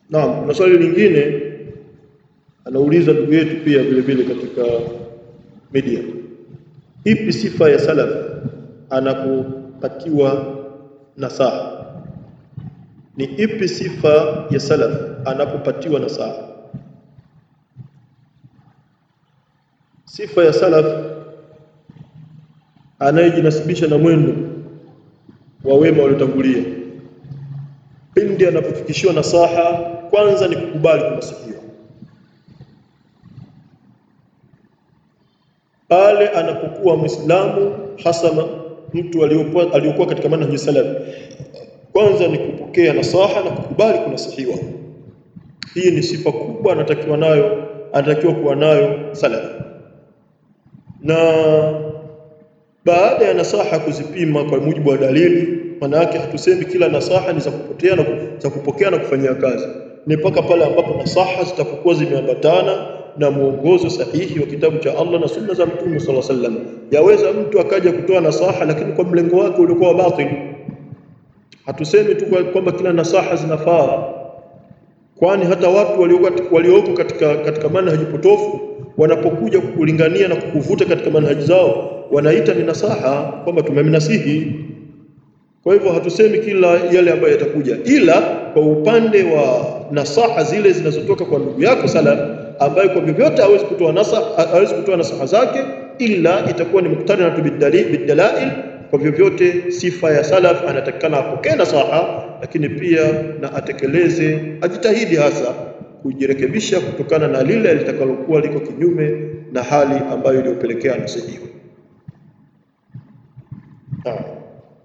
Naam, kuna swali lingine anauliza ndugu yetu pia vile vile katika media, ipi sifa ya salaf anapopatiwa nasaha? Ni ipi sifa ya salaf anapopatiwa nasaha? Sifa ya salaf anayejinasibisha na mwendo wa wema waliotangulia, pindi anapofikishiwa nasaha, kwanza ni kukubali kunasihiwa. Pale anapokuwa Mwislamu, hasa mtu aliyokuwa aliyokuwa katika manhaji salaf, kwanza ni kupokea nasaha na kukubali kunasihiwa. Hii ni sifa kubwa anatakiwa nayo, anatakiwa kuwa nayo salaf na baada ya nasaha kuzipima kwa mujibu wa dalili. Maana yake hatusemi kila nasaha ni za kupotea na za kupokea na kufanyia kazi, ni mpaka pale ambapo nasaha zitapokuwa zimeambatana na mwongozo sahihi wa kitabu cha Allah na sunna za Mtume sallallahu alaihi wasallam. Yaweza mtu akaja kutoa nasaha, lakini kwa mlengo wake uliokuwa batil. Hatusemi tu kwamba kila nasaha zinafaa, kwani hata watu walioko katika, katika manhaji potofu wanapokuja kukulingania na kukuvuta katika manhaji zao wanaita ni nasaha kwamba tumemnasihi. Kwa hivyo hatusemi kila yale ambayo yatakuja, ila kwa upande wa nasaha zile zinazotoka kwa ndugu yako salaf, ambayo kwa vyovyote hawezi kutoa nasaha, hawezi kutoa nasaha zake, ila itakuwa ni muktarinatu bidalail. Kwa vyovyote sifa ya salaf anatakikana apokee nasaha, lakini pia na atekeleze, ajitahidi hasa kujirekebisha kutokana na lile litakalokuwa liko kinyume na hali ambayo iliyopelekea nasihiwa.